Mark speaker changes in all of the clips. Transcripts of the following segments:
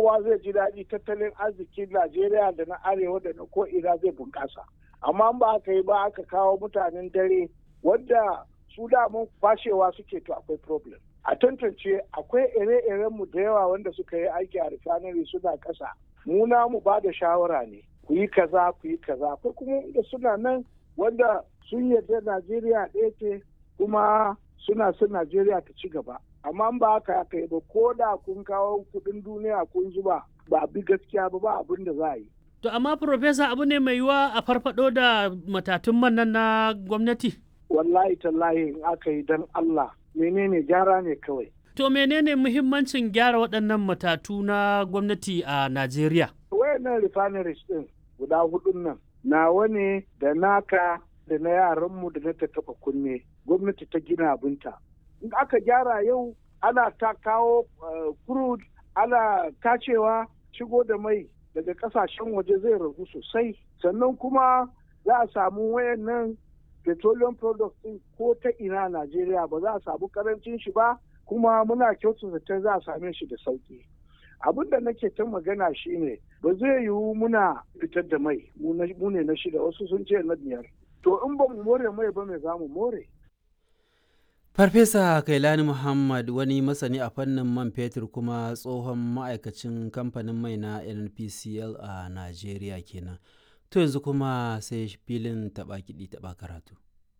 Speaker 1: kowa zai ji daɗi tattalin arzikin najeriya da na arewa da na ko'ina zai bunƙasa amma ba aka yi ba aka kawo mutanen dare wanda su damun fashewa suke to akwai problem a tantance akwai ire-iren mu da yawa wanda suka yi aiki a refinery suna ƙasa mu na mu ba da shawara ne ku yi kaza ku yi kaza akwai kuma da suna nan wanda sun yarda najeriya ɗaya ce kuma suna son najeriya ta ci gaba amma ba haka aka yi ba ko da kun kawo kuɗin duniya kun zuba ba bi gaskiya ba ba abin da za a yi
Speaker 2: To amma Profesa abu ne mai yiwuwa a farfado da matatun man nan na gwamnati?
Speaker 1: wallahi tallahi in aka yi don Allah menene gyara ne kawai.
Speaker 2: To menene muhimmancin gyara waɗannan matatu na gwamnati a Najeriya?
Speaker 1: Wayannan refineries ɗin guda hudun nan nawa ne da naka da na yaranmu da na taɓa kunne gwamnati ta gina abinta. In aka gyara yau ana ta kawo crude ana tacewa shigo da mai daga kasashen waje zai ragu sosai sannan kuma za a samu wayannan petroleum products din ko ta ina Najeriya ba za a samu karancin shi ba kuma muna kyautata ta za a same shi da sauki abin da nake ta magana shine ba zai yiwu muna fitar da mai mu ne na shida wasu sun ce na biyar to in ba mu more mai ba mai za mu more
Speaker 3: Farfesa Kailani Muhammad wani masani a fannin man fetur kuma tsohon ma'aikacin kamfanin mai na NPCL a Najeriya kenan. To yanzu kuma sai filin taɓa kiɗi taɓa karatu.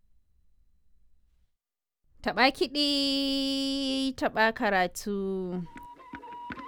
Speaker 4: Taɓa kiɗi taɓa karatu.